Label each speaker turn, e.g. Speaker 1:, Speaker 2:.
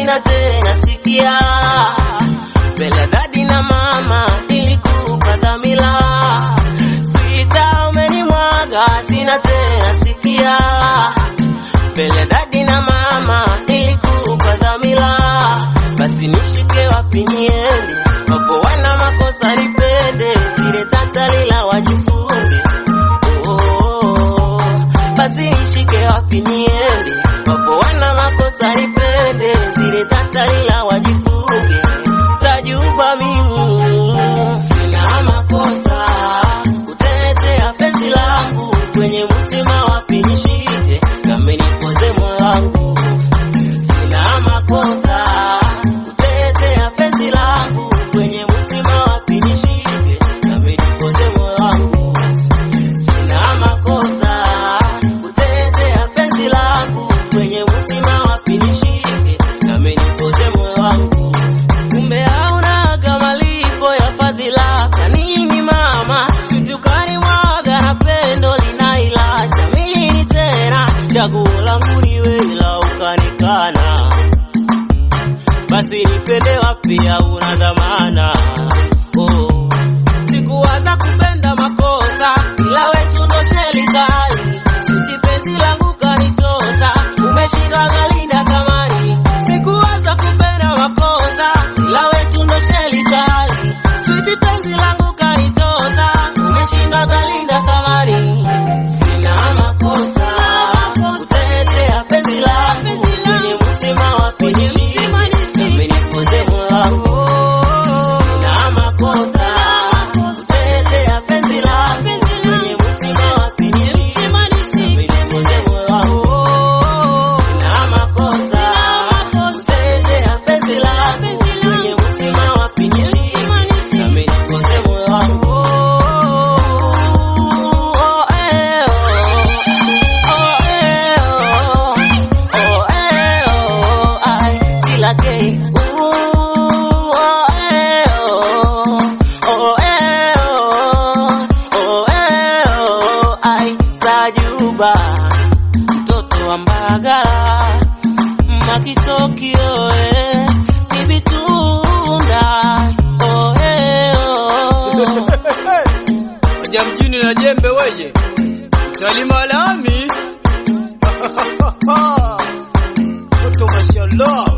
Speaker 1: sina tena sikia mbele dadi na mama nilikupa dhamila sita umenimwaga sina tena sikia mbele dadi na mama nilikupa dhamila basi nishike wapi niende wapo wana makosa nipende vile tata lila wajifunge oh, oh, oh. basi nishike wapi niende wapo wana makosa nipende vile tata lila wajifunge tajuba mimi sina makosa kutetea penzi langu kwenye mtima wapi nishike kama nipoze moyo wangu sina makosa kutetea penzi langu kwenye mtima wapi nishike kama nipoze moyo wangu sina makosa kutetea penzi langu kwenye mtima wapi nishike kama nipoze moyo wangu kumbe haunaga malipo ya fadhila kanini mama situkani mwaga na pendo linailacha mini tena chaguo langu ni wewe la ukanikana basi nipende wapi hauna dhamana oh. sikuwaza kupenda makosa ila wetu ndo serikali suti penzi langu kanitosa umeshindwa galinda kamani sikuwaza kupenda makosa ila wetu ndo serikali suti penzi langu kanitosa umeshindwa galinda kamani sina makosa kutetea penzi langu kwenye mtima wapi nishike amenipoze moyo wangu sina makosa kutetea penzi langu kwenye mtima wapi nishike amenipoze moyo wangu sina makosa kutetea penzi langu kwenye mtima wapi nishike amenipoze moyo wangu oh, eh, oh. Oh, eh, oh. Oh, eh, oh. Ay, kila gay. Ooh, oh, eh, oh. Oh, eh, oh. Oh, eh, oh. Ay, Sajuba mtoto wa Mbagala Makitokio eh, Ibitunda oh, eh, oh.
Speaker 2: Waja mjini na jembe weje, utalima lami. Toto mashallah.